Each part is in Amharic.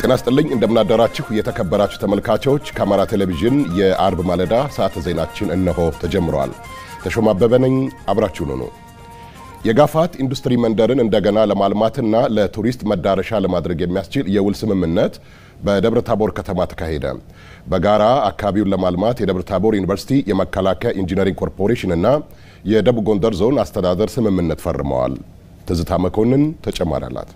ጤና ይስጥልኝ እንደምናደራችሁ የተከበራችሁ ተመልካቾች ከአማራ ቴሌቪዥን የአርብ ማለዳ ሰዓተ ዜናችን እነሆ ተጀምረዋል። ተሾማ አበበ ነኝ። አብራችሁን ሁኑ። የጋፋት ኢንዱስትሪ መንደርን እንደገና ለማልማትና ለቱሪስት መዳረሻ ለማድረግ የሚያስችል የውል ስምምነት በደብረ ታቦር ከተማ ተካሄደ። በጋራ አካባቢውን ለማልማት የደብረ ታቦር ዩኒቨርሲቲ፣ የመከላከያ ኢንጂነሪንግ ኮርፖሬሽን እና የደቡብ ጎንደር ዞን አስተዳደር ስምምነት ፈርመዋል። ትዝታ መኮንን ተጨማሪ አላት።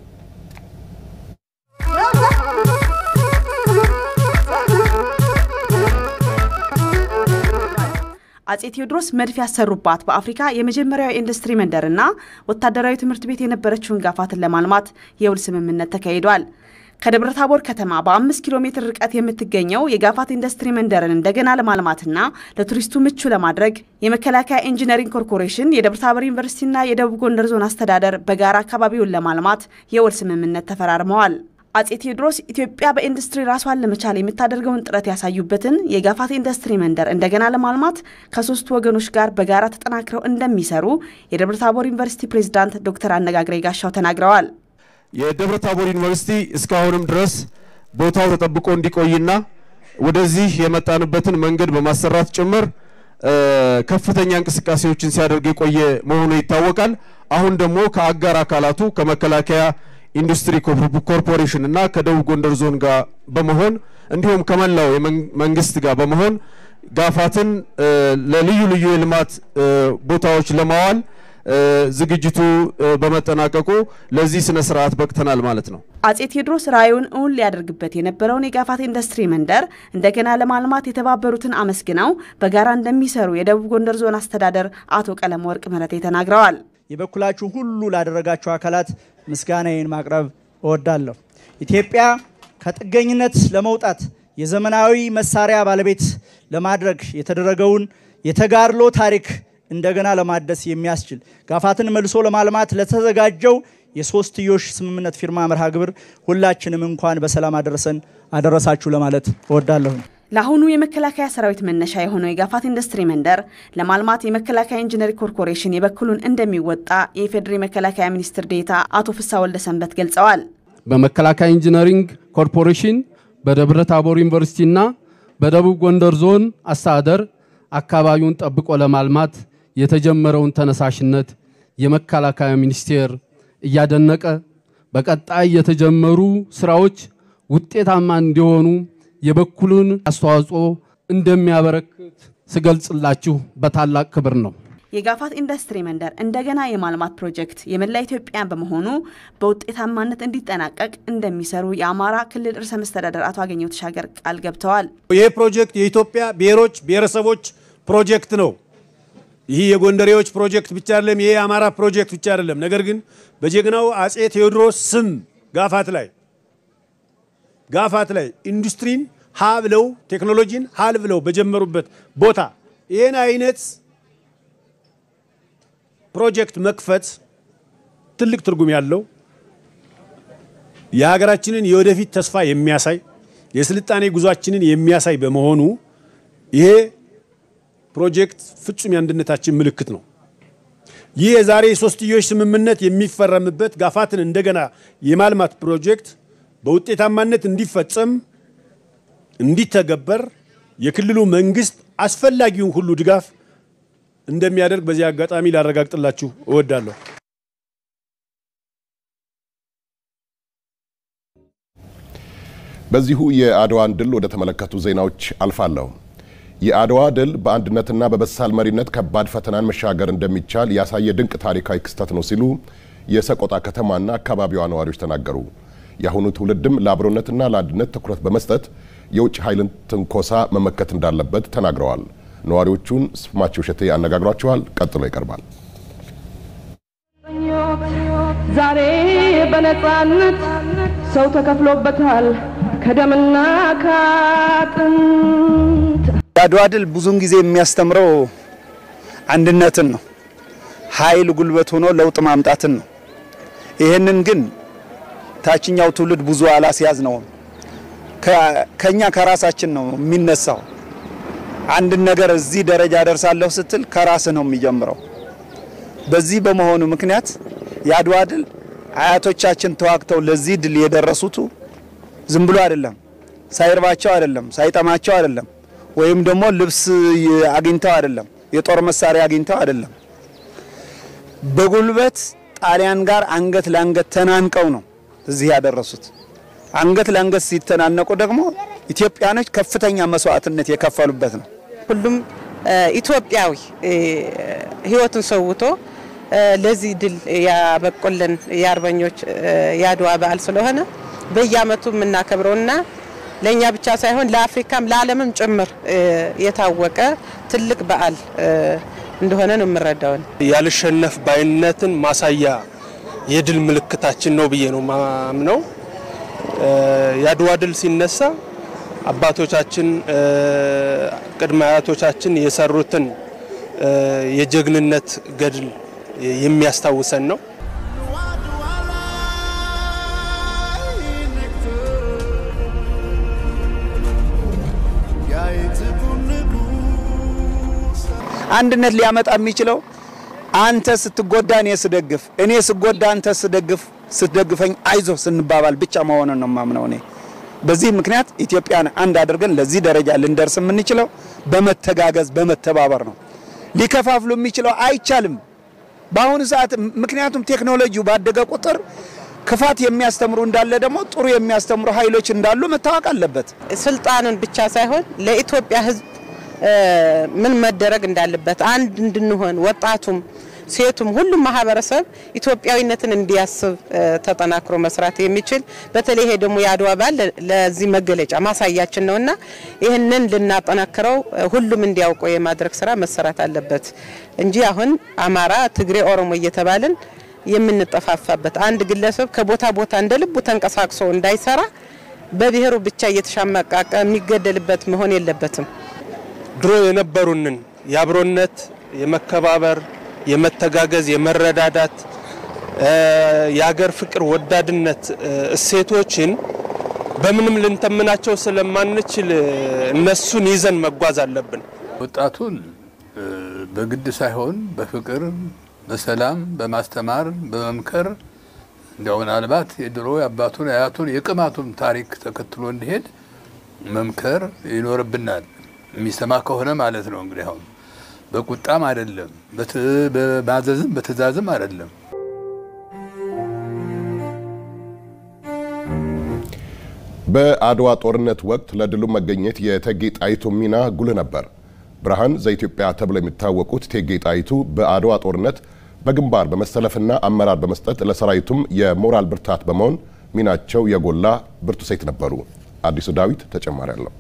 አጼ ቴዎድሮስ መድፍ ያሰሩባት በአፍሪካ የመጀመሪያው የኢንዱስትሪ መንደርና ወታደራዊ ትምህርት ቤት የነበረችውን ጋፋትን ለማልማት የውል ስምምነት ተካሂዷል። ከደብረ ታቦር ከተማ በአምስት ኪሎ ሜትር ርቀት የምትገኘው የጋፋት ኢንዱስትሪ መንደርን እንደገና ለማልማትና ለቱሪስቱ ምቹ ለማድረግ የመከላከያ ኢንጂነሪንግ ኮርፖሬሽን፣ የደብረ ታቦር ዩኒቨርሲቲና የደቡብ ጎንደር ዞን አስተዳደር በጋራ አካባቢውን ለማልማት የውል ስምምነት ተፈራርመዋል። አጼ ቴዎድሮስ ኢትዮጵያ በኢንዱስትሪ ራሷን ለመቻል የምታደርገውን ጥረት ያሳዩበትን የጋፋት ኢንዱስትሪ መንደር እንደገና ለማልማት ከሶስቱ ወገኖች ጋር በጋራ ተጠናክረው እንደሚሰሩ የደብረ ታቦር ዩኒቨርሲቲ ፕሬዝዳንት ዶክተር አነጋግሬ ጋሻው ተናግረዋል። የደብረ ታቦር ዩኒቨርሲቲ እስካሁንም ድረስ ቦታው ተጠብቆ እንዲቆይና ወደዚህ የመጣንበትን መንገድ በማሰራት ጭምር ከፍተኛ እንቅስቃሴዎችን ሲያደርግ የቆየ መሆኑ ይታወቃል። አሁን ደግሞ ከአጋር አካላቱ ከመከላከያ ኢንዱስትሪ ኮርፖሬሽን እና ከደቡብ ጎንደር ዞን ጋር በመሆን እንዲሁም ከመላው መንግስት ጋር በመሆን ጋፋትን ለልዩ ልዩ የልማት ቦታዎች ለማዋል ዝግጅቱ በመጠናቀቁ ለዚህ ስነ ስርዓት በቅተናል ማለት ነው። አጼ ቴዎድሮስ ራዕዩን እውን ሊያደርግበት የነበረውን የጋፋት ኢንዱስትሪ መንደር እንደገና ለማልማት የተባበሩትን አመስግነው በጋራ እንደሚሰሩ የደቡብ ጎንደር ዞን አስተዳደር አቶ ቀለም ወርቅ ምህረቴ ተናግረዋል። የበኩላችሁ ሁሉ ላደረጋችሁ አካላት ምስጋናዬን ማቅረብ እወዳለሁ። ኢትዮጵያ ከጥገኝነት ለመውጣት የዘመናዊ መሳሪያ ባለቤት ለማድረግ የተደረገውን የተጋድሎ ታሪክ እንደገና ለማደስ የሚያስችል ጋፋትን መልሶ ለማልማት ለተዘጋጀው የሶስትዮሽ ስምምነት ፊርማ መርሃ ግብር ሁላችንም እንኳን በሰላም አደረሰን አደረሳችሁ ለማለት እወዳለሁ። ለአሁኑ የመከላከያ ሰራዊት መነሻ የሆነው የጋፋት ኢንዱስትሪ መንደር ለማልማት የመከላከያ ኢንጂነሪንግ ኮርፖሬሽን የበኩሉን እንደሚወጣ የኢፌዴሪ መከላከያ ሚኒስትር ዴኤታ አቶ ፍሳ ወልደ ሰንበት ገልጸዋል። በመከላከያ ኢንጂነሪንግ ኮርፖሬሽን በደብረ ታቦር ዩኒቨርሲቲና በደቡብ ጎንደር ዞን አስተዳደር አካባቢውን ጠብቆ ለማልማት የተጀመረውን ተነሳሽነት የመከላከያ ሚኒስቴር እያደነቀ በቀጣይ የተጀመሩ ስራዎች ውጤታማ እንዲሆኑ የበኩሉን አስተዋጽኦ እንደሚያበረክት ስገልጽላችሁ በታላቅ ክብር ነው። የጋፋት ኢንዱስትሪ መንደር እንደገና የማልማት ፕሮጀክት የመላ ኢትዮጵያን በመሆኑ በውጤታማነት እንዲጠናቀቅ እንደሚሰሩ የአማራ ክልል ርዕሰ መስተዳደር አቶ አገኘሁ ተሻገር ቃል ገብተዋል። ይህ ፕሮጀክት የኢትዮጵያ ብሔሮች ብሔረሰቦች ፕሮጀክት ነው። ይህ የጎንደሬዎች ፕሮጀክት ብቻ አይደለም። ይሄ የአማራ ፕሮጀክት ብቻ አይደለም። ነገር ግን በጀግናው አጼ ቴዎድሮስ ስም ጋፋት ላይ ጋፋት ላይ ኢንዱስትሪን ሀ ብለው ቴክኖሎጂን ሀል ብለው በጀመሩበት ቦታ ይህን አይነት ፕሮጀክት መክፈት ትልቅ ትርጉም ያለው የሀገራችንን የወደፊት ተስፋ የሚያሳይ የስልጣኔ ጉዟችንን የሚያሳይ በመሆኑ ይሄ ፕሮጀክት ፍጹም የአንድነታችን ምልክት ነው። ይህ የዛሬ ሶስትዮሽ ስምምነት የሚፈረምበት ጋፋትን እንደገና የማልማት ፕሮጀክት በውጤታማነት እንዲፈጸም እንዲተገበር የክልሉ መንግስት አስፈላጊውን ሁሉ ድጋፍ እንደሚያደርግ በዚህ አጋጣሚ ላረጋግጥላችሁ እወዳለሁ። በዚሁ የአድዋን ድል ወደ ተመለከቱ ዜናዎች አልፋለሁ። የአድዋ ድል በአንድነትና በበሳል መሪነት ከባድ ፈተናን መሻገር እንደሚቻል ያሳየ ድንቅ ታሪካዊ ክስተት ነው ሲሉ የሰቆጣ ከተማና አካባቢዋ ነዋሪዎች ተናገሩ። የአሁኑ ትውልድም ለአብሮነትና ለአንድነት ትኩረት በመስጠት የውጭ ኃይልን ትንኮሳ መመከት እንዳለበት ተናግረዋል። ነዋሪዎቹን ስማቸው እሸቴ አነጋግሯቸዋል። ቀጥሎ ይቀርባል። ዛሬ በነፃነት ሰው ተከፍሎበታል ከደምና ከአጥንት። የአድዋ ድል ብዙውን ጊዜ የሚያስተምረው አንድነትን ነው። ኃይል ጉልበት ሆኖ ለውጥ ማምጣትን ነው። ይህንን ግን ታችኛው ትውልድ ብዙ አላስያዝ ነው። ከኛ ከራሳችን ነው የሚነሳው። አንድን ነገር እዚህ ደረጃ ደርሳለሁ ስትል ከራስ ነው የሚጀምረው። በዚህ በመሆኑ ምክንያት የአድዋ ድል አያቶቻችን ተዋግተው ለዚህ ድል የደረሱቱ ዝም ብሎ አይደለም፣ ሳይርባቸው አይደለም፣ ሳይጠማቸው አይደለም፣ ወይም ደግሞ ልብስ አግኝተው አይደለም፣ የጦር መሳሪያ አግኝተው አይደለም። በጉልበት ጣሊያን ጋር አንገት ለአንገት ተናንቀው ነው እዚህ ያደረሱት። አንገት ለአንገት ሲተናነቁ ደግሞ ኢትዮጵያኖች ከፍተኛ መስዋዕትነት የከፈሉበት ነው። ሁሉም ኢትዮጵያዊ ሕይወቱን ሰውቶ ለዚህ ድል ያበቁልን የአርበኞች የአድዋ በዓል ስለሆነ በየዓመቱ የምናከብረውና ለእኛ ብቻ ሳይሆን ለአፍሪካም ለዓለምም ጭምር የታወቀ ትልቅ በዓል እንደሆነ ነው የምረዳውን። ያልሸነፍ ባይነትን ማሳያ የድል ምልክታችን ነው ብዬ ነው ማምነው። የአድዋ ድል ሲነሳ አባቶቻችን ቅድመ አያቶቻችን የሰሩትን የጀግንነት ገድል የሚያስታውሰን ነው። አንድነት ሊያመጣ የሚችለው አንተ ስትጎዳ እኔ ስደግፍ፣ እኔ ስጎዳ አንተ ስደግፍ ስትደግፈኝ አይዞ ስንባባል ብቻ መሆኑን ነው የማምነው እኔ። በዚህ ምክንያት ኢትዮጵያን አንድ አድርገን ለዚህ ደረጃ ልንደርስ የምንችለው በመተጋገዝ በመተባበር ነው። ሊከፋፍሉ የሚችለው አይቻልም በአሁኑ ሰዓት። ምክንያቱም ቴክኖሎጂው ባደገ ቁጥር ክፋት የሚያስተምሩ እንዳለ ደግሞ ጥሩ የሚያስተምሩ ኃይሎች እንዳሉ መታወቅ አለበት። ስልጣንን ብቻ ሳይሆን ለኢትዮጵያ ሕዝብ ምን መደረግ እንዳለበት አንድ እንድንሆን ወጣቱም ሴቱም ሁሉም ማህበረሰብ ኢትዮጵያዊነትን እንዲያስብ ተጠናክሮ መስራት የሚችል በተለይ ይሄ ደግሞ የአድዋ በዓል ለዚህ መገለጫ ማሳያችን ነውና ይህንን ልናጠናክረው ሁሉም እንዲያውቀው የማድረግ ስራ መሰራት አለበት እንጂ አሁን አማራ፣ ትግሬ፣ ኦሮሞ እየተባልን የምንጠፋፋበት አንድ ግለሰብ ከቦታ ቦታ እንደ ልቡ ተንቀሳቅሶ እንዳይሰራ በብሔሩ ብቻ እየተሻማቃቀ የሚገደልበት መሆን የለበትም። ድሮ የነበሩንን የአብሮነት፣ የመከባበር፣ የመተጋገዝ፣ የመረዳዳት፣ የሀገር ፍቅር ወዳድነት እሴቶችን በምንም ልንተምናቸው ስለማንችል እነሱን ይዘን መጓዝ አለብን። ወጣቱን በግድ ሳይሆን በፍቅር፣ በሰላም፣ በማስተማር፣ በመምከር እንዲያው ምናልባት የድሮ የአባቱን የአያቱን የቅማቱን ታሪክ ተከትሎ እንዲሄድ መምከር ይኖርብናል። የሚሰማ ከሆነ ማለት ነው። እንግዲህ አሁን በቁጣም አይደለም፣ በማዘዝም በትእዛዝም አይደለም። በአድዋ ጦርነት ወቅት ለድሉ መገኘት የእቴጌ ጣይቱ ሚና ጉልህ ነበር። ብርሃን ዘኢትዮጵያ ተብለው የሚታወቁት እቴጌ ጣይቱ በአድዋ ጦርነት በግንባር በመሰለፍና አመራር በመስጠት ለሰራዊቱም የሞራል ብርታት በመሆን ሚናቸው የጎላ ብርቱ ሴት ነበሩ። አዲሱ ዳዊት ተጨማሪ አለው።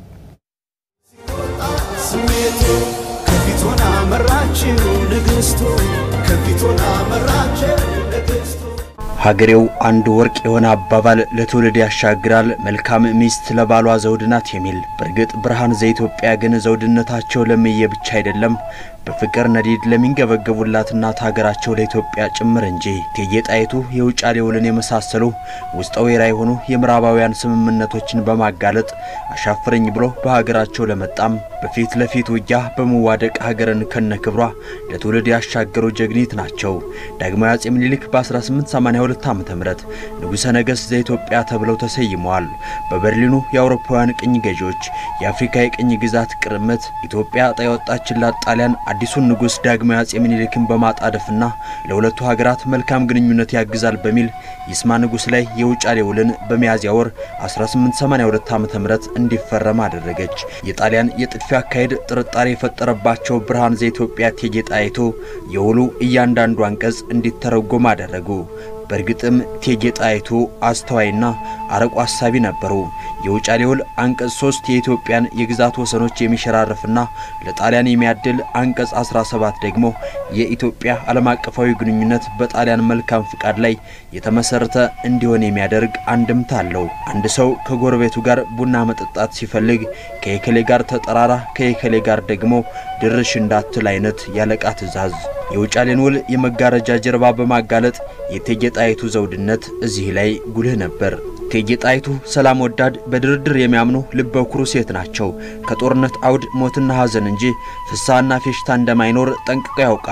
ስሜቱ ከፊቱና መራችው ንግስቱ ከፊቱና መራችው ንግስቱ ሀገሬው አንድ ወርቅ የሆነ አባባል ለትውልድ ያሻግራል፣ መልካም ሚስት ለባሏ ዘውድ ናት የሚል። በእርግጥ ብርሃን ዘኢትዮጵያ ግን ዘውድነታቸው ለምዬ ብቻ አይደለም በፍቅር ነዲድ ለሚንገበገቡላት እናት ሀገራቸው ለኢትዮጵያ ጭምር እንጂ። እቴጌ ጣይቱ የውጫሌ ውልን የመሳሰሉ ውስጠ ወይራ የሆኑ የምዕራባውያን ስምምነቶችን በማጋለጥ አሻፍረኝ ብሎ በሀገራቸው ለመጣም በፊት ለፊት ውጊያ በመዋደቅ ሀገርን ከነ ክብሯ ለትውልድ ያሻገሩ ጀግኒት ናቸው። ዳግማዊ አጼ ምኒልክ በ1882 ዓ ም ንጉሠ ነገሥት ዘኢትዮጵያ ተብለው ተሰይመዋል። በበርሊኑ የአውሮፓውያን ቅኝ ገዢዎች የአፍሪካ የቅኝ ግዛት ቅርምት ኢትዮጵያ ዕጣ የወጣችላት ጣሊያን አዲሱን ንጉሥ ዳግማዊ አጼ ምኒልክን በማጣደፍና ለሁለቱ ሀገራት መልካም ግንኙነት ያግዛል በሚል ይስማ ንጉሥ ላይ የውጫሌ ውልን በሚያዝያ ወር 1882 ዓ.ም እንዲፈረም አደረገች። የጣሊያን የጥድፊያ አካሄድ ጥርጣሬ የፈጠረባቸው ብርሃን ዘኢትዮጵያ እቴጌ ጣይቱ የውሉ እያንዳንዱ አንቀጽ እንዲተረጎም አደረጉ። በእርግጥም እቴጌ ጣይቱ አስተዋይና አርቆ አሳቢ ነበሩ። የውጫሌ ውል አንቀጽ 3 የኢትዮጵያን የግዛት ወሰኖች የሚሸራርፍና ለጣሊያን የሚያድል፣ አንቀጽ 17 ደግሞ የኢትዮጵያ ዓለም አቀፋዊ ግንኙነት በጣሊያን መልካም ፍቃድ ላይ የተመሰረተ እንዲሆን የሚያደርግ አንድምታ አለው። አንድ ሰው ከጎረቤቱ ጋር ቡና መጠጣት ሲፈልግ ከየከሌ ጋር ተጠራራ፣ ከየከሌ ጋር ደግሞ ድርሽ እንዳትል አይነት ያለቃ ትእዛዝ። የውጫሌን ውል የመጋረጃ ጀርባ በማጋለጥ የእቴጌ ጣይቱ ዘውድነት እዚህ ላይ ጉልህ ነበር። እቴጌ ጣይቱ ሰላም ወዳድ፣ በድርድር የሚያምኑ ልበ ኩሩ ሴት ናቸው። ከጦርነት አውድ ሞትና ሐዘን እንጂ ፍሳና ፌሽታ እንደማይኖር ጠንቅቀው ያውቃሉ።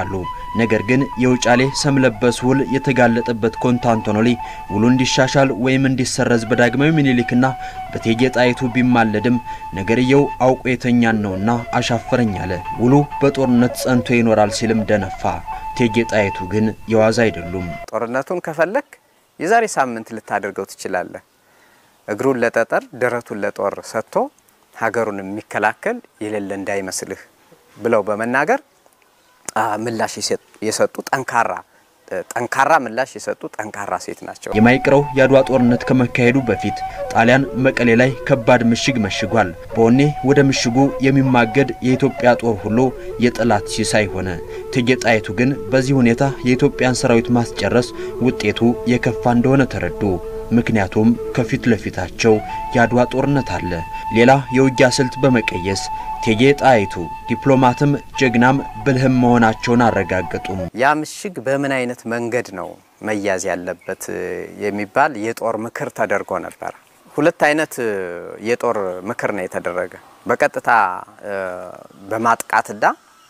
ነገር ግን የውጫሌ ሰም ለበስ ውል የተጋለጠበት ኮንስታንቲኖሊ ውሉ እንዲሻሻል ወይም እንዲሰረዝ በዳግማዊ ምኒልክና በእቴጌ ጣይቱ ቢማለድም ነገርየው አውቆ የተኛን ነውና አሻፈረኝ አለ። ውሉ በጦርነት ጸንቶ ይኖራል ሲልም ደነፋ። እቴጌ ጣይቱ ግን የዋዛ አይደሉም። ጦርነቱን ከፈለክ የዛሬ ሳምንት ልታደርገው ትችላለህ። እግሩን ለጠጠር ደረቱን ለጦር ሰጥቶ ሀገሩን የሚከላከል የሌለ እንዳይመስልህ ብለው በመናገር ምላሽ የሰጡ ጠንካራ ጠንካራ ምላሽ የሰጡ ጠንካራ ሴት ናቸው። የማይቀረው የአድዋ ጦርነት ከመካሄዱ በፊት ጣሊያን መቀሌ ላይ ከባድ ምሽግ መሽጓል። በወኔ ወደ ምሽጉ የሚማገድ የኢትዮጵያ ጦር ሁሉ የጠላት ሲሳይ ሆነ። እቴጌ ጣይቱ ግን በዚህ ሁኔታ የኢትዮጵያን ሰራዊት ማስጨረስ ውጤቱ የከፋ እንደሆነ ተረዱ። ምክንያቱም ከፊት ለፊታቸው የአድዋ ጦርነት አለ። ሌላ የውጊያ ስልት በመቀየስ እቴጌ ጣይቱ ዲፕሎማትም ጀግናም ብልህም መሆናቸውን አረጋገጡም። ያ ምሽግ በምን አይነት መንገድ ነው መያዝ ያለበት የሚባል የጦር ምክር ተደርጎ ነበር። ሁለት አይነት የጦር ምክር ነው የተደረገ። በቀጥታ በማጥቃትና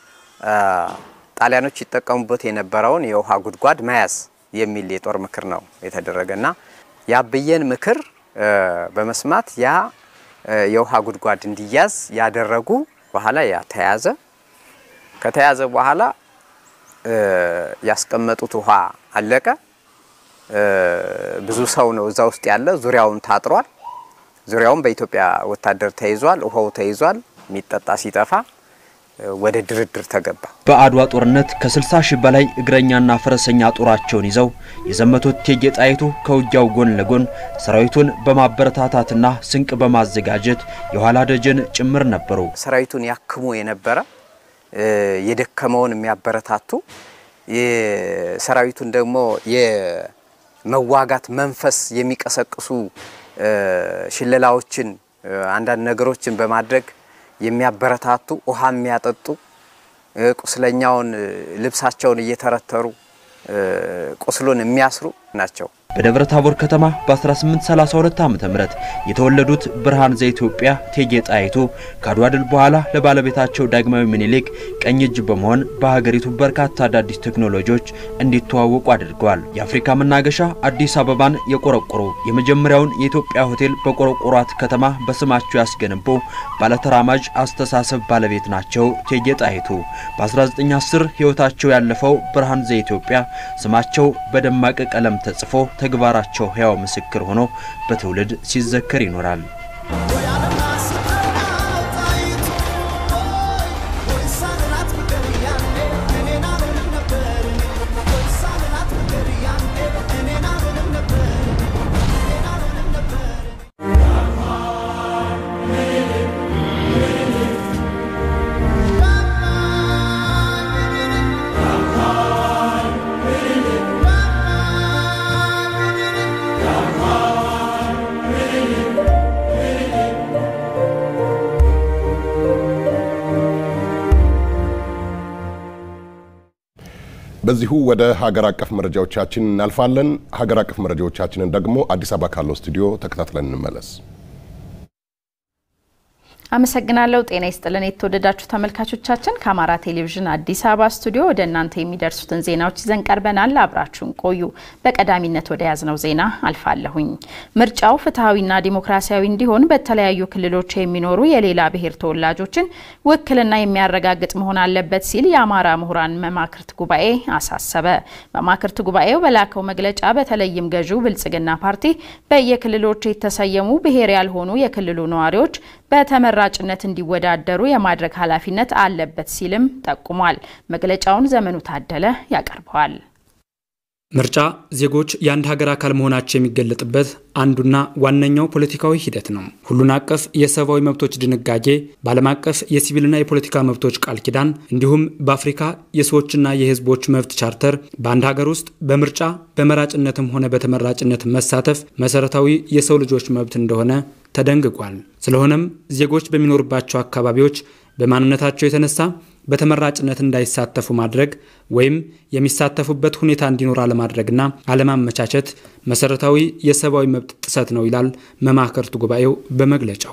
ጣሊያኖች ይጠቀሙበት የነበረውን የውሃ ጉድጓድ መያዝ የሚል የጦር ምክር ነው የተደረገና የአብዬን ምክር በመስማት ያ የውሃ ጉድጓድ እንዲያዝ ያደረጉ በኋላ ያ ተያዘ። ከተያዘ በኋላ ያስቀመጡት ውሃ አለቀ። ብዙ ሰው ነው እዛ ውስጥ ያለ። ዙሪያውን ታጥሯል። ዙሪያውን በኢትዮጵያ ወታደር ተይዟል። ውሃው ተይዟል። የሚጠጣ ሲጠፋ ወደ ድርድር ተገባ። በአድዋ ጦርነት ከ60 ሺህ በላይ እግረኛና ፈረሰኛ ጦራቸውን ይዘው የዘመቱት እቴጌ ጣይቱ ከውጊያው ጎን ለጎን ሰራዊቱን በማበረታታትና ስንቅ በማዘጋጀት የኋላ ደጀን ጭምር ነበሩ። ሰራዊቱን ያክሙ የነበረ የደከመውን የሚያበረታቱ ሰራዊቱን ደግሞ የመዋጋት መንፈስ የሚቀሰቅሱ ሽለላዎችን፣ አንዳንድ ነገሮችን በማድረግ የሚያበረታቱ ውሃ የሚያጠጡ ቁስለኛውን ልብሳቸውን እየተረተሩ ቁስሉን የሚያስሩ ናቸው። በደብረ ታቦር ከተማ በ1832 ዓ.ም የተወለዱት ብርሃን ዘኢትዮጵያ እቴጌ ጣይቱ ከአድዋ ድል በኋላ ለባለቤታቸው ዳግማዊ ምኒልክ ቀኝ እጅ በመሆን በሀገሪቱ በርካታ አዳዲስ ቴክኖሎጂዎች እንዲተዋወቁ አድርገዋል። የአፍሪካ መናገሻ አዲስ አበባን የቆረቆሩ የመጀመሪያውን የኢትዮጵያ ሆቴል በቆረቆሯት ከተማ በስማቸው ያስገነቡ ባለተራማጅ አስተሳሰብ ባለቤት ናቸው እቴጌ ጣይቱ። በ1910 ሕይወታቸው ያለፈው ብርሃን ዘኢትዮጵያ ስማቸው በደማቅ ቀለም ተጽፎ ተግባራቸው ሕያው ምስክር ሆኖ በትውልድ ሲዘከር ይኖራል። በዚሁ ወደ ሀገር አቀፍ መረጃዎቻችን እናልፋለን። ሀገር አቀፍ መረጃዎቻችንን ደግሞ አዲስ አበባ ካለው ስቱዲዮ ተከታትለን እንመለስ። አመሰግናለሁ። ጤና ይስጥልን የተወደዳችሁ ተመልካቾቻችን፣ ከአማራ ቴሌቪዥን አዲስ አበባ ስቱዲዮ ወደ እናንተ የሚደርሱትን ዜናዎች ይዘን ቀርበናል። አብራችሁን ቆዩ። በቀዳሚነት ወደ ያዝነው ዜና አልፋለሁኝ። ምርጫው ፍትሐዊና ዲሞክራሲያዊ እንዲሆን በተለያዩ ክልሎች የሚኖሩ የሌላ ብሔር ተወላጆችን ውክልና የሚያረጋግጥ መሆን አለበት ሲል የአማራ ምሁራን መማክርት ጉባኤ አሳሰበ። መማክርት ጉባኤው በላከው መግለጫ በተለይም ገዢው ብልጽግና ፓርቲ በየክልሎች የተሰየሙ ብሔር ያልሆኑ የክልሉ ነዋሪዎች በተመራጭነት እንዲወዳደሩ የማድረግ ኃላፊነት አለበት ሲልም ጠቁሟል። መግለጫውን ዘመኑ ታደለ ያቀርበዋል። ምርጫ ዜጎች የአንድ ሀገር አካል መሆናቸው የሚገለጥበት አንዱና ዋነኛው ፖለቲካዊ ሂደት ነው። ሁሉን አቀፍ የሰብአዊ መብቶች ድንጋጌ፣ በዓለም አቀፍ የሲቪልና የፖለቲካ መብቶች ቃል ኪዳን እንዲሁም በአፍሪካ የሰዎችና የሕዝቦች መብት ቻርተር በአንድ ሀገር ውስጥ በምርጫ በመራጭነትም ሆነ በተመራጭነት መሳተፍ መሰረታዊ የሰው ልጆች መብት እንደሆነ ተደንግጓል። ስለሆነም ዜጎች በሚኖሩባቸው አካባቢዎች በማንነታቸው የተነሳ በተመራጭነት እንዳይሳተፉ ማድረግ ወይም የሚሳተፉበት ሁኔታ እንዲኖር አለማድረግና አለማመቻቸት መሰረታዊ የሰብአዊ መብት ጥሰት ነው ይላል መማክርት ጉባኤው በመግለጫው።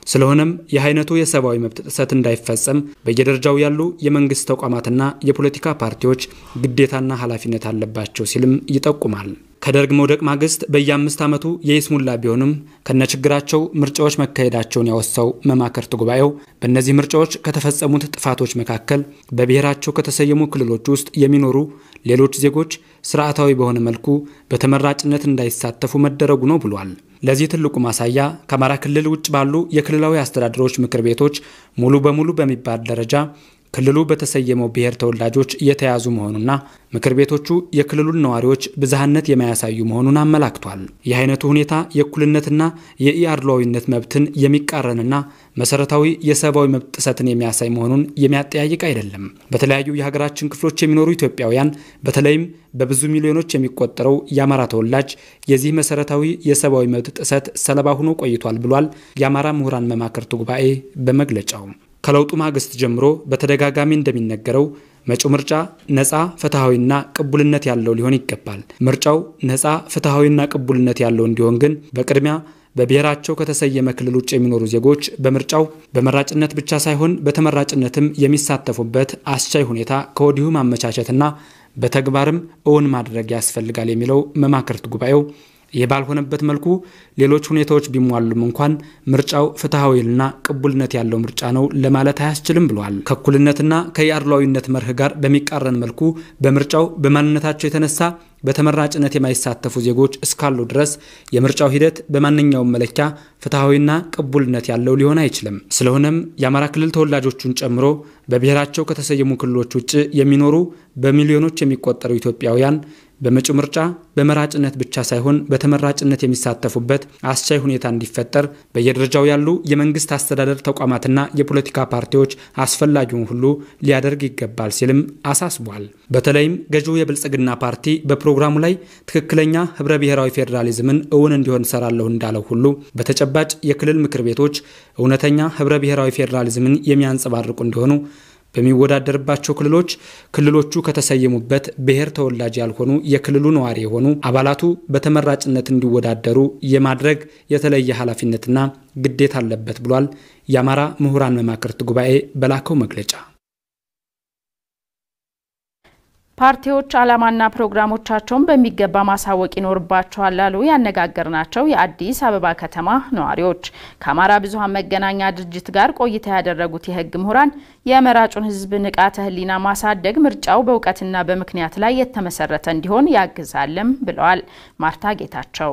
ስለሆነም ይህ አይነቱ የሰብአዊ መብት ጥሰት እንዳይፈጸም በየደረጃው ያሉ የመንግስት ተቋማትና የፖለቲካ ፓርቲዎች ግዴታና ኃላፊነት አለባቸው ሲልም ይጠቁማል። ከደርግ መውደቅ ማግስት በየአምስት ዓመቱ የይስሙላ ቢሆንም ከነችግራቸው ምርጫዎች መካሄዳቸውን ያወሳው መማክርት ጉባኤው በእነዚህ ምርጫዎች ከተፈጸሙት ጥፋቶች መካከል በብሔራቸው ከተሰየሙ ክልሎች ውስጥ የሚኖሩ ሌሎች ዜጎች ስርዓታዊ በሆነ መልኩ በተመራጭነት እንዳይሳተፉ መደረጉ ነው ብሏል። ለዚህ ትልቁ ማሳያ ከአማራ ክልል ውጭ ባሉ የክልላዊ አስተዳደሮች ምክር ቤቶች ሙሉ በሙሉ በሚባል ደረጃ ክልሉ በተሰየመው ብሔር ተወላጆች የተያዙ መሆኑና ምክር ቤቶቹ የክልሉን ነዋሪዎች ብዝሃነት የማያሳዩ መሆኑን አመላክቷል። ይህ አይነቱ ሁኔታ የእኩልነትና የኢአድሏዊነት መብትን የሚቃረንና መሰረታዊ የሰብአዊ መብት ጥሰትን የሚያሳይ መሆኑን የሚያጠያይቅ አይደለም። በተለያዩ የሀገራችን ክፍሎች የሚኖሩ ኢትዮጵያውያን በተለይም በብዙ ሚሊዮኖች የሚቆጠረው የአማራ ተወላጅ የዚህ መሰረታዊ የሰብአዊ መብት ጥሰት ሰለባ ሆኖ ቆይቷል ብሏል የአማራ ምሁራን መማክርት ጉባኤ በመግለጫው። ከለውጡ ማግስት ጀምሮ በተደጋጋሚ እንደሚነገረው መጪው ምርጫ ነፃ ፍትሐዊና ቅቡልነት ያለው ሊሆን ይገባል። ምርጫው ነፃ ፍትሐዊና ቅቡልነት ያለው እንዲሆን ግን በቅድሚያ በብሔራቸው ከተሰየመ ክልል ውጭ የሚኖሩ ዜጎች በምርጫው በመራጭነት ብቻ ሳይሆን በተመራጭነትም የሚሳተፉበት አስቻይ ሁኔታ ከወዲሁ ማመቻቸትና በተግባርም እውን ማድረግ ያስፈልጋል የሚለው መማክርት ጉባኤው ይህ ባልሆነበት መልኩ ሌሎች ሁኔታዎች ቢሟሉም እንኳን ምርጫው ፍትሐዊና ቅቡልነት ያለው ምርጫ ነው ለማለት አያስችልም ብለዋል። ከእኩልነትና ከየአድሏዊነት መርህ ጋር በሚቃረን መልኩ በምርጫው በማንነታቸው የተነሳ በተመራጭነት የማይሳተፉ ዜጎች እስካሉ ድረስ የምርጫው ሂደት በማንኛውም መለኪያ ፍትሐዊና ቅቡልነት ያለው ሊሆን አይችልም። ስለሆነም የአማራ ክልል ተወላጆቹን ጨምሮ በብሔራቸው ከተሰየሙ ክልሎች ውጭ የሚኖሩ በሚሊዮኖች የሚቆጠሩ ኢትዮጵያውያን በመጪው ምርጫ በመራጭነት ብቻ ሳይሆን በተመራጭነት የሚሳተፉበት አስቻይ ሁኔታ እንዲፈጠር በየደረጃው ያሉ የመንግስት አስተዳደር ተቋማትና የፖለቲካ ፓርቲዎች አስፈላጊውን ሁሉ ሊያደርግ ይገባል ሲልም አሳስቧል። በተለይም ገዢው የብልጽግና ፓርቲ በፕሮግራሙ ላይ ትክክለኛ ህብረ ብሔራዊ ፌዴራሊዝምን እውን እንዲሆን ሰራለሁ እንዳለው ሁሉ በተጨባጭ የክልል ምክር ቤቶች እውነተኛ ህብረ ብሔራዊ ፌዴራሊዝምን የሚያንጸባርቁ እንዲሆኑ በሚወዳደርባቸው ክልሎች ክልሎቹ ከተሰየሙበት ብሔር ተወላጅ ያልሆኑ የክልሉ ነዋሪ የሆኑ አባላቱ በተመራጭነት እንዲወዳደሩ የማድረግ የተለየ ኃላፊነትና ግዴታ አለበት ብሏል የአማራ ምሁራን መማክርት ጉባኤ በላከው መግለጫ። ፓርቲዎች ዓላማና ፕሮግራሞቻቸውን በሚገባ ማሳወቅ ይኖርባቸዋል ላሉ ያነጋገርናቸው የአዲስ አበባ ከተማ ነዋሪዎች ከአማራ ብዙኃን መገናኛ ድርጅት ጋር ቆይታ ያደረጉት የሕግ ምሁራን የመራጩን ሕዝብ ንቃተ ሕሊና ማሳደግ ምርጫው በእውቀትና በምክንያት ላይ የተመሰረተ እንዲሆን ያግዛልም ብለዋል። ማርታ ጌታቸው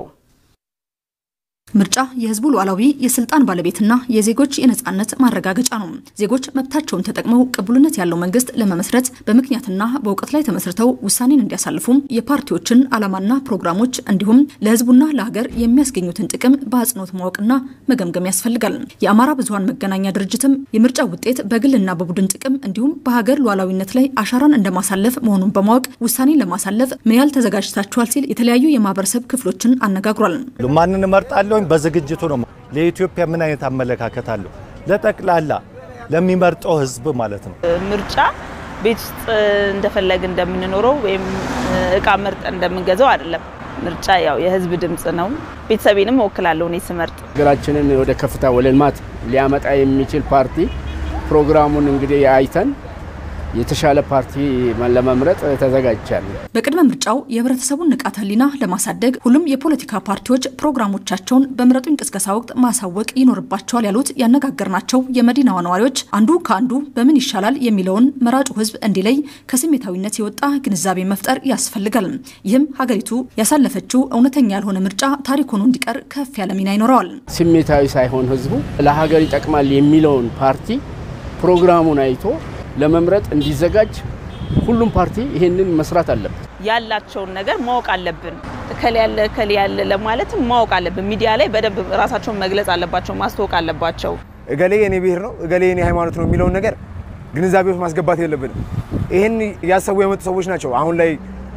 ምርጫ የህዝቡ ሉዓላዊ የስልጣን ባለቤትና የዜጎች የነጻነት ማረጋገጫ ነው። ዜጎች መብታቸውን ተጠቅመው ቅቡልነት ያለው መንግስት ለመመስረት በምክንያትና በእውቀት ላይ ተመስርተው ውሳኔን እንዲያሳልፉም የፓርቲዎችን ዓላማና ፕሮግራሞች እንዲሁም ለህዝቡና ለሀገር የሚያስገኙትን ጥቅም በአጽንኦት ማወቅና መገምገም ያስፈልጋል። የአማራ ብዙኃን መገናኛ ድርጅትም የምርጫ ውጤት በግልና በቡድን ጥቅም እንዲሁም በሀገር ሉዓላዊነት ላይ አሻራን እንደማሳለፍ መሆኑን በማወቅ ውሳኔን ለማሳለፍ ምን ያህል ተዘጋጅታችኋል ሲል የተለያዩ የማህበረሰብ ክፍሎችን አነጋግሯል። ማንን እመርጣለሁ በዝግጅቱ ነው። ለኢትዮጵያ ምን አይነት አመለካከት አለው? ለጠቅላላ ለሚመርጠው ህዝብ ማለት ነው። ምርጫ ቤት ውስጥ እንደፈለግ እንደምንኖረው ወይም እቃ መርጠን እንደምንገዛው አይደለም። ምርጫ ያው የህዝብ ድምፅ ነው። ቤተሰቤንም እወክላለሁ እኔ ስመርጥ። ሀገራችንን ወደ ከፍታ ወደ ልማት ሊያመጣ የሚችል ፓርቲ ፕሮግራሙን እንግዲህ አይተን የተሻለ ፓርቲ ለመምረጥ ተዘጋጅቻለሁ። በቅድመ ምርጫው የህብረተሰቡን ንቃተ ህሊና ለማሳደግ ሁሉም የፖለቲካ ፓርቲዎች ፕሮግራሞቻቸውን በምረጡኝ ቅስቀሳ ወቅት ማሳወቅ ይኖርባቸዋል ያሉት ያነጋገርናቸው የመዲናዋ ነዋሪዎች አንዱ ከአንዱ በምን ይሻላል የሚለውን መራጩ ህዝብ እንዲለይ ከስሜታዊነት የወጣ ግንዛቤ መፍጠር ያስፈልጋል። ይህም ሀገሪቱ ያሳለፈችው እውነተኛ ያልሆነ ምርጫ ታሪክ ሆኖ እንዲቀር ከፍ ያለ ሚና ይኖረዋል። ስሜታዊ ሳይሆን ህዝቡ ለሀገር ይጠቅማል የሚለውን ፓርቲ ፕሮግራሙን አይቶ ለመምረጥ እንዲዘጋጅ ሁሉም ፓርቲ ይሄንን መስራት አለበት። ያላቸውን ነገር ማወቅ አለብን። እከሌ ያለ እከሌ ያለ ለማለትም ማወቅ አለብን። ሚዲያ ላይ በደንብ ራሳቸውን መግለጽ አለባቸው፣ ማስተዋወቅ አለባቸው። እገሌ የኔ ብሔር ነው፣ እገሌ የኔ ሃይማኖት ነው የሚለውን ነገር ግንዛቤ ውስጥ ማስገባት የለብንም። ይህን እያሰቡ የመጡ ሰዎች ናቸው አሁን ላይ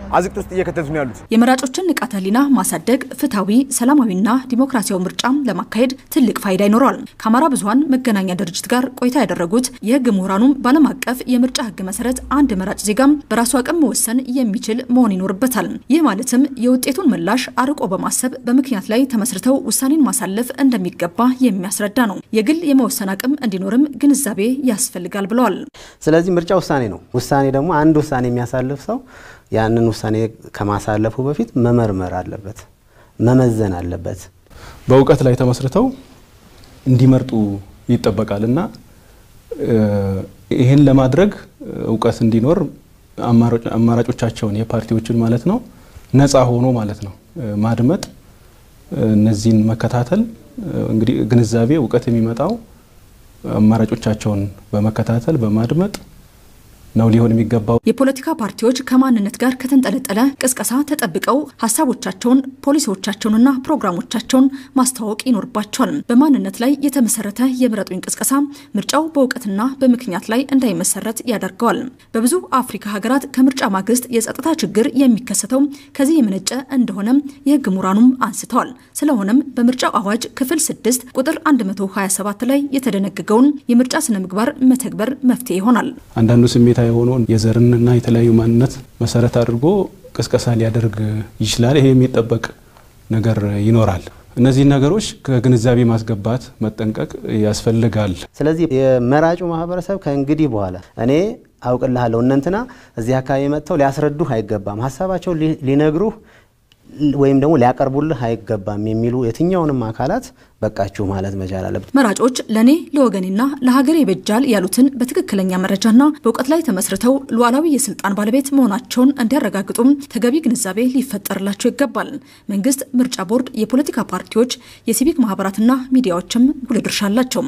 አዝቅት ውስጥ እየከተቱት ነው ያሉት። የመራጮችን ንቃተ ህሊና ማሳደግ ፍትሐዊ፣ ሰላማዊና ዲሞክራሲያዊ ምርጫ ለማካሄድ ትልቅ ፋይዳ ይኖረዋል። ከአማራ ብዙኃን መገናኛ ድርጅት ጋር ቆይታ ያደረጉት የህግ ምሁራኑም በዓለም አቀፍ የምርጫ ህግ መሰረት አንድ መራጭ ዜጋም በራሱ አቅም መወሰን የሚችል መሆን ይኖርበታል። ይህ ማለትም የውጤቱን ምላሽ አርቆ በማሰብ በምክንያት ላይ ተመስርተው ውሳኔን ማሳለፍ እንደሚገባ የሚያስረዳ ነው። የግል የመወሰን አቅም እንዲኖርም ግንዛቤ ያስፈልጋል ብለዋል። ስለዚህ ምርጫ ውሳኔ ነው። ውሳኔ ደግሞ አንድ ውሳኔ የሚያሳልፍ ሰው ያንን ውሳኔ ከማሳለፉ በፊት መመርመር አለበት፣ መመዘን አለበት። በእውቀት ላይ ተመስርተው እንዲመርጡ ይጠበቃል እና ይህን ለማድረግ እውቀት እንዲኖር አማራጮቻቸውን የፓርቲዎችን ማለት ነው ነፃ ሆኖ ማለት ነው ማድመጥ፣ እነዚህን መከታተል እንግዲህ ግንዛቤ እውቀት የሚመጣው አማራጮቻቸውን በመከታተል በማድመጥ ነው ሊሆን የሚገባው። የፖለቲካ ፓርቲዎች ከማንነት ጋር ከተንጠለጠለ ቅስቀሳ ተጠብቀው ሀሳቦቻቸውን፣ ፖሊሲዎቻቸውንና ፕሮግራሞቻቸውን ማስተዋወቅ ይኖርባቸዋል። በማንነት ላይ የተመሰረተ የምረጡኝ ቅስቀሳ ምርጫው በእውቀትና በምክንያት ላይ እንዳይመሰረት ያደርገዋል። በብዙ አፍሪካ ሀገራት ከምርጫ ማግስት የጸጥታ ችግር የሚከሰተው ከዚህ የመነጨ እንደሆነ የህግ ምሁራኑም አንስተዋል። ስለሆነም በምርጫው አዋጅ ክፍል 6 ቁጥር 127 ላይ የተደነገገውን የምርጫ ስነ ምግባር መተግበር መፍትሄ ይሆናል። አንዳንዱ ስሜታ የሆነውን የዘርንና የተለያዩ ማንነት መሰረት አድርጎ ቅስቀሳ ሊያደርግ ይችላል። ይሄ የሚጠበቅ ነገር ይኖራል። እነዚህን ነገሮች ከግንዛቤ ማስገባት መጠንቀቅ ያስፈልጋል። ስለዚህ የመራጩ ማህበረሰብ ከእንግዲህ በኋላ እኔ አውቅልሃለሁ እነንትና እዚህ አካባቢ መጥተው ሊያስረዱህ አይገባም፣ ሀሳባቸው ሊነግሩህ ወይም ደግሞ ሊያቀርቡልህ አይገባም የሚሉ የትኛውንም አካላት በቃችሁ ማለት መቻል አለበት። መራጮች ለእኔ ለወገኔና ለሀገሬ ይበጃል ያሉትን በትክክለኛ መረጃና በእውቀት ላይ ተመስርተው ሉዓላዊ የስልጣን ባለቤት መሆናቸውን እንዲያረጋግጡም ተገቢ ግንዛቤ ሊፈጠርላቸው ይገባል። መንግስት፣ ምርጫ ቦርድ፣ የፖለቲካ ፓርቲዎች፣ የሲቪክ ማህበራትና ሚዲያዎችም ጉልህ ድርሻ አላቸው።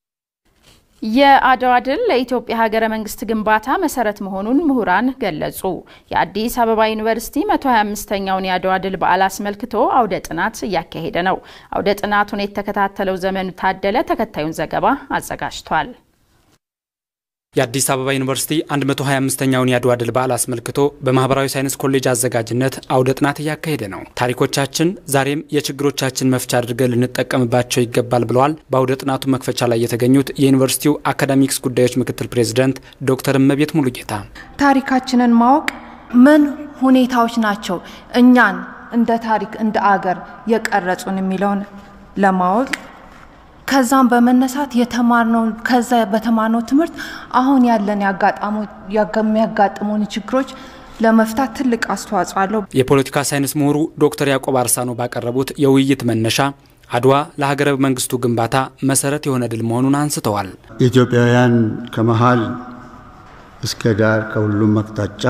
የአድዋ ድል ለኢትዮጵያ ሀገረ መንግስት ግንባታ መሰረት መሆኑን ምሁራን ገለጹ። የአዲስ አበባ ዩኒቨርሲቲ 125ኛውን የአድዋ ድል በዓል አስመልክቶ አውደ ጥናት እያካሄደ ነው። አውደ ጥናቱን የተከታተለው ዘመኑ ታደለ ተከታዩን ዘገባ አዘጋጅቷል። የአዲስ አበባ ዩኒቨርሲቲ 125ኛውን የአድዋ ድል በዓል አስመልክቶ በማህበራዊ ሳይንስ ኮሌጅ አዘጋጅነት አውደ ጥናት እያካሄደ ነው። ታሪኮቻችን ዛሬም የችግሮቻችን መፍቻ አድርገን ልንጠቀምባቸው ይገባል ብለዋል በአውደ ጥናቱ መክፈቻ ላይ የተገኙት የዩኒቨርሲቲው አካዳሚክስ ጉዳዮች ምክትል ፕሬዚደንት ዶክተር እመቤት ሙሉጌታ ታሪካችንን ማወቅ ምን ሁኔታዎች ናቸው እኛን እንደ ታሪክ እንደ አገር የቀረጹን የሚለውን ለማወቅ ከዛም በመነሳት የተማርነው ከዛ በተማርነው ትምህርት አሁን ያለን የሚያጋጥሙን ችግሮች ለመፍታት ትልቅ አስተዋጽኦ አለው። የፖለቲካ ሳይንስ ምሁሩ ዶክተር ያዕቆብ አርሳኖ ባቀረቡት የውይይት መነሻ አድዋ ለሀገረ መንግስቱ ግንባታ መሰረት የሆነ ድል መሆኑን አንስተዋል። ኢትዮጵያውያን ከመሀል እስከ ዳር ከሁሉም አቅጣጫ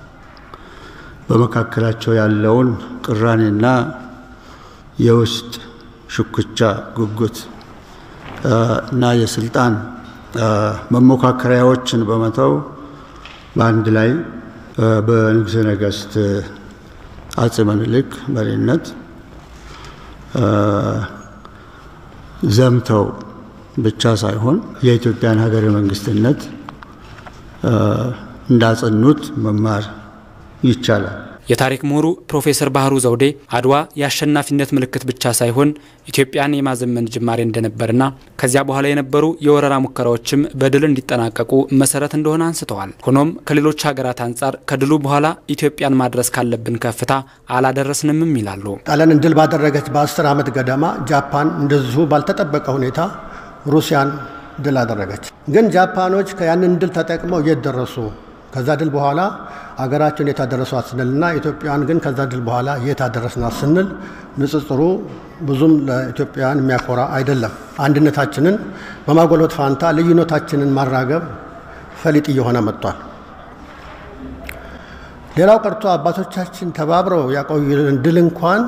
በመካከላቸው ያለውን ቅራኔና የውስጥ ሽኩቻ፣ ጉጉት እና የስልጣን መሞካከሪያዎችን በመተው በአንድ ላይ በንጉሠ ነገሥት አፄ ምኒልክ መሪነት ዘምተው ብቻ ሳይሆን የኢትዮጵያን ሀገረ መንግስትነት እንዳጸኑት መማር ይቻላል። የታሪክ ምሁሩ ፕሮፌሰር ባህሩ ዘውዴ አድዋ የአሸናፊነት ምልክት ብቻ ሳይሆን ኢትዮጵያን የማዘመን ጅማሬ እንደነበርና ከዚያ በኋላ የነበሩ የወረራ ሙከራዎችም በድል እንዲጠናቀቁ መሰረት እንደሆነ አንስተዋል። ሆኖም ከሌሎች ሀገራት አንጻር ከድሉ በኋላ ኢትዮጵያን ማድረስ ካለብን ከፍታ አላደረስንምም ይላሉ። ጣሊያንን ድል ባደረገች በአስር ዓመት ገደማ ጃፓን እንደዚሁ ባልተጠበቀ ሁኔታ ሩሲያን ድል አደረገች። ግን ጃፓኖች ከያንን ድል ተጠቅመው የት ደረሱ? ከዛ ድል በኋላ አገራቸውን የት አደረሷት ስንልና ኢትዮጵያን ግን ከዛ ድል በኋላ የት አደረስናት ስንል ንጽጽሩ ብዙም ለኢትዮጵያውያን የሚያኮራ አይደለም። አንድነታችንን በማጎልበት ፋንታ ልዩነታችንን ማራገብ ፈሊጥ እየሆነ መጥቷል። ሌላው ቀርቶ አባቶቻችን ተባብረው ያቆዩልን ድል እንኳን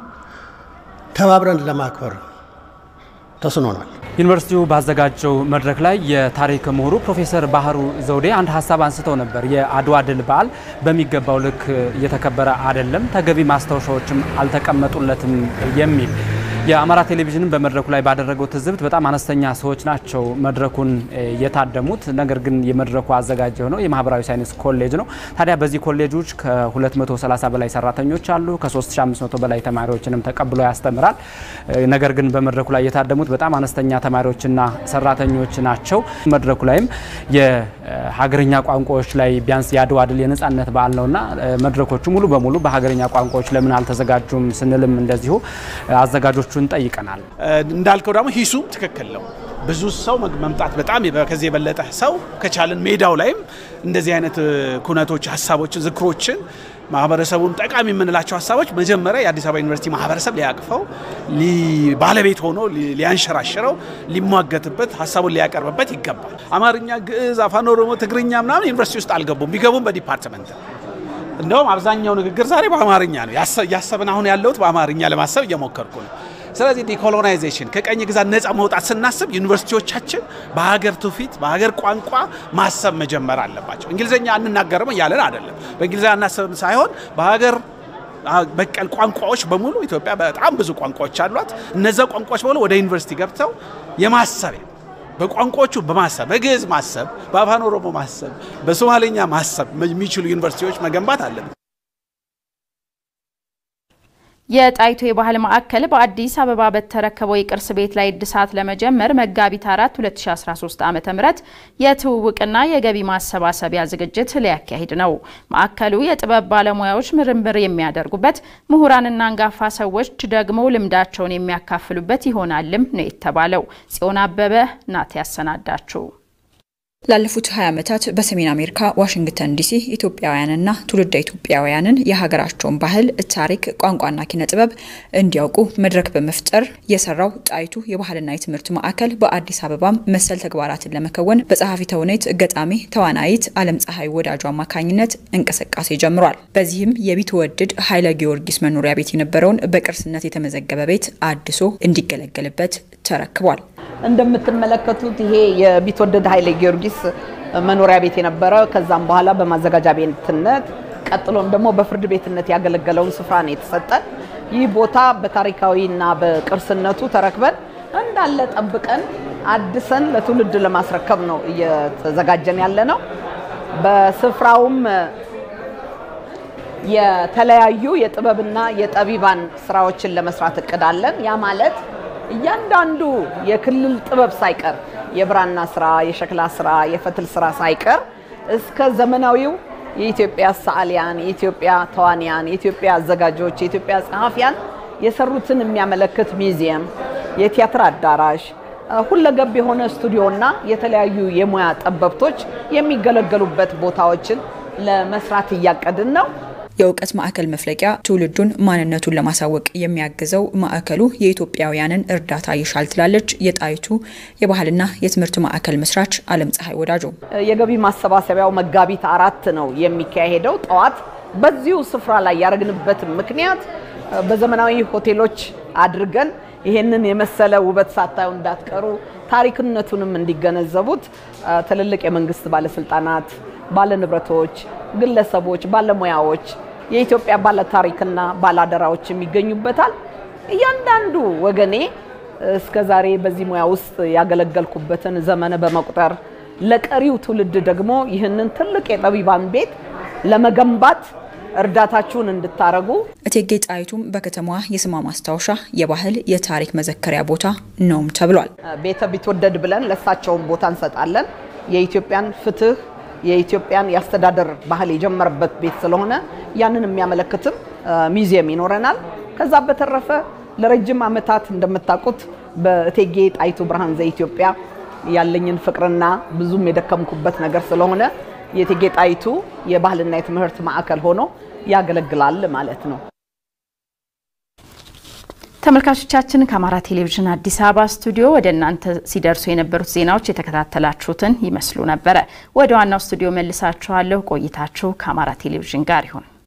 ተባብረን ለማክበር ተስኖናል። ዩኒቨርሲቲው ባዘጋጀው መድረክ ላይ የታሪክ ምሁሩ ፕሮፌሰር ባህሩ ዘውዴ አንድ ሀሳብ አንስተው ነበር። የአድዋ ድል በዓል በሚገባው ልክ እየተከበረ አይደለም፣ ተገቢ ማስታወሻዎችም አልተቀመጡለትም የሚል የአማራ ቴሌቪዥንም በመድረኩ ላይ ባደረገው ትዝብት በጣም አነስተኛ ሰዎች ናቸው መድረኩን የታደሙት። ነገር ግን የመድረኩ አዘጋጅ የሆነው የማህበራዊ ሳይንስ ኮሌጅ ነው። ታዲያ በዚህ ኮሌጆች ከ230 በላይ ሰራተኞች አሉ። ከ3500 በላይ ተማሪዎችንም ተቀብሎ ያስተምራል። ነገር ግን በመድረኩ ላይ የታደሙት በጣም አነስተኛ ተማሪዎችና ሰራተኞች ናቸው። መድረኩ ላይም የሀገርኛ ቋንቋዎች ላይ ቢያንስ የአድዋ ድል የነጻነት በዓል ነውና መድረኮቹ ሙሉ በሙሉ በሀገርኛ ቋንቋዎች ለምን አልተዘጋጁም ስንልም እንደዚሁ አዘጋጆቹን ጠይቀናል። እንዳልከው ደግሞ ሂሱም ትክክል ነው። ብዙ ሰው መምጣት በጣም ከዚህ የበለጠ ሰው ከቻልን ሜዳው ላይም እንደዚህ አይነት ኩነቶች፣ ሀሳቦችን፣ ዝክሮችን ማህበረሰቡን ጠቃሚ የምንላቸው ሀሳቦች መጀመሪያ የአዲስ አበባ ዩኒቨርሲቲ ማህበረሰብ ሊያቅፈው ባለቤት ሆኖ ሊያንሸራሽረው ሊሟገትበት ሀሳቡን ሊያቀርብበት ይገባል። አማርኛ፣ ግዕዝ፣ አፋን ኦሮሞ፣ ትግርኛ ምናምን ዩኒቨርሲቲ ውስጥ አልገቡም። ቢገቡም በዲፓርትመንት እንደውም አብዛኛው ንግግር ዛሬ በአማርኛ ነው። እያሰብን አሁን ያለሁት በአማርኛ ለማሰብ እየሞከርኩ ነው። ስለዚህ ዲኮሎናይዜሽን ከቀኝ ግዛት ነጻ መውጣት ስናስብ ዩኒቨርሲቲዎቻችን በሀገር ትውፊት በሀገር ቋንቋ ማሰብ መጀመር አለባቸው። እንግሊዝኛ አንናገርም እያለን አይደለም። በእንግሊዝኛ አናስብም ሳይሆን በሀገር በቀል ቋንቋዎች በሙሉ ኢትዮጵያ በጣም ብዙ ቋንቋዎች አሏት። እነዛ ቋንቋዎች በሙሉ ወደ ዩኒቨርሲቲ ገብተው የማሰቢያ በቋንቋዎቹ በማሰብ በግዕዝ ማሰብ፣ በአፋን ኦሮሞ ማሰብ፣ በሶማሌኛ ማሰብ የሚችሉ ዩኒቨርሲቲዎች መገንባት አለብን። የጣይቱ የባህል ማዕከል በአዲስ አበባ በተረከበው የቅርስ ቤት ላይ እድሳት ለመጀመር መጋቢት 4 2013 ዓ ም የትውውቅና የገቢ ማሰባሰቢያ ዝግጅት ሊያካሂድ ነው። ማዕከሉ የጥበብ ባለሙያዎች ምርምር የሚያደርጉበት፣ ምሁራንና አንጋፋ ሰዎች ደግሞ ልምዳቸውን የሚያካፍሉበት ይሆናልም ነው የተባለው። ጽዮን አበበ ናት ያሰናዳችው። ላለፉት 20 ዓመታት በሰሜን አሜሪካ ዋሽንግተን ዲሲ ኢትዮጵያውያንና ትውልደ ኢትዮጵያውያንን የሀገራቸውን ባህል፣ ታሪክ፣ ቋንቋና ኪነ ጥበብ እንዲያውቁ መድረክ በመፍጠር የሰራው ጣይቱ የባህልና የትምህርት ማዕከል በአዲስ አበባም መሰል ተግባራትን ለመከወን በጸሐፊ ተውኔት ገጣሚ ተዋናይት አለም ፀሐይ ወዳጁ አማካኝነት እንቅስቃሴ ጀምሯል። በዚህም የቢትወደድ ኃይለ ጊዮርጊስ መኖሪያ ቤት የነበረውን በቅርስነት የተመዘገበ ቤት አድሶ እንዲገለገልበት ተረክቧል። እንደምትመለከቱት ይሄ የቢትወደድ ኃይለ ጊዮርጊስ መኖሪያ ቤት የነበረ ከዛም በኋላ በማዘጋጃ ቤትነት ቀጥሎም ደግሞ በፍርድ ቤትነት ያገለገለውን ስፍራ ነው የተሰጠን። ይህ ቦታ በታሪካዊና በቅርስነቱ ተረክበን እንዳለ ጠብቀን አድሰን ለትውልድ ለማስረከብ ነው እየተዘጋጀን ያለ ነው። በስፍራውም የተለያዩ የጥበብና የጠቢባን ስራዎችን ለመስራት እቅድ አለን። ያ ማለት እያንዳንዱ የክልል ጥበብ ሳይቀር የብራና ስራ፣ የሸክላ ስራ፣ የፈትል ስራ ሳይቀር እስከ ዘመናዊው የኢትዮጵያ ሰዓሊያን፣ የኢትዮጵያ ተዋንያን፣ የኢትዮጵያ አዘጋጆች፣ የኢትዮጵያ ጸሐፊያን የሰሩትን የሚያመለክት ሚዚየም፣ የቲያትር አዳራሽ፣ ሁለገብ የሆነ ስቱዲዮና የተለያዩ የሙያ ጠበብቶች የሚገለገሉበት ቦታዎችን ለመስራት እያቀድን ነው። የእውቀት ማዕከል መፍለቂያ ትውልዱን ማንነቱን ለማሳወቅ የሚያግዘው ማዕከሉ የኢትዮጵያውያንን እርዳታ ይሻል ትላለች የጣይቱ የባህልና የትምህርት ማዕከል መስራች አለም ፀሐይ ወዳጆ። የገቢ ማሰባሰቢያው መጋቢት አራት ነው የሚካሄደው ጠዋት። በዚሁ ስፍራ ላይ ያደረግንበት ምክንያት በዘመናዊ ሆቴሎች አድርገን ይሄንን የመሰለ ውበት ሳታዩ እንዳትቀሩ ታሪክነቱንም እንዲገነዘቡት ትልልቅ የመንግስት ባለስልጣናት፣ ባለንብረቶች፣ ግለሰቦች፣ ባለሙያዎች የኢትዮጵያ ባለታሪክና ባላደራዎችም ይገኙበታል። እያንዳንዱ ወገኔ እስከ ዛሬ በዚህ ሙያ ውስጥ ያገለገልኩበትን ዘመን በመቁጠር ለቀሪው ትውልድ ደግሞ ይህንን ትልቅ የጠቢባን ቤት ለመገንባት እርዳታችሁን እንድታረጉ እቴጌ ጣይቱም በከተማዋ የስሟ ማስታወሻ የባህል የታሪክ መዘከሪያ ቦታ ነውም ተብሏል። ቤተ ቢትወደድ ብለን ለእሳቸውን ቦታ እንሰጣለን። የኢትዮጵያን ፍትህ የኢትዮጵያን የአስተዳደር ባህል የጀመረበት ቤት ስለሆነ ያንን የሚያመለክትም ሚዚየም ይኖረናል። ከዛ በተረፈ ለረጅም ዓመታት እንደምታውቁት በእቴጌ ጣይቱ ብርሃን ዘኢትዮጵያ ያለኝን ፍቅርና ብዙም የደከምኩበት ነገር ስለሆነ የእቴጌ ጣይቱ የባህልና የትምህርት ማዕከል ሆኖ ያገለግላል ማለት ነው። ተመልካቾቻችን ከአማራ ቴሌቪዥን አዲስ አበባ ስቱዲዮ ወደ እናንተ ሲደርሱ የነበሩት ዜናዎች የተከታተላችሁትን ይመስሉ ነበረ። ወደ ዋናው ስቱዲዮ መልሳችኋለሁ። ቆይታችሁ ከአማራ ቴሌቪዥን ጋር ይሁን።